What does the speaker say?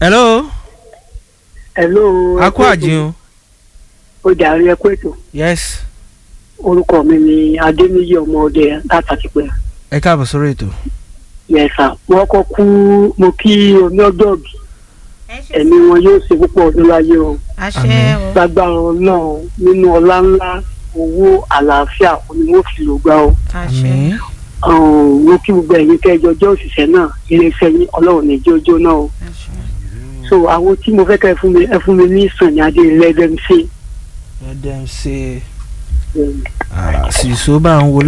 hello hello. a kú àjẹun ó jàre ẹ kú ètò yes orúkọ mi ni adéníyí ọmọ ọdẹ látàtìpẹ ẹ káàbọ̀ sórí ètò yẹsà wọn kọ kú mo kí omi ọjọbí ẹ̀mí wọn yóò ṣe púpọ̀ ọdún láyé o àṣẹ o lágbára náà nínú ọlá ńlá owó àlàáfíà ni wọn fi lò gbà o àṣẹ àmín Um, mo kí gbogbo ẹ̀yin kẹjọ jẹ́ òṣìṣẹ́ náà iléeṣẹ́ yín ọlọ́run ní jójó náà o àṣẹ. so àwọn tí mo fẹ́ kẹ́ ẹ fún mi ẹ fún mi ní sànni adé lẹ́dẹ̀ẹ́sì ẹ dẹ́n ṣe sísọ bá ń wo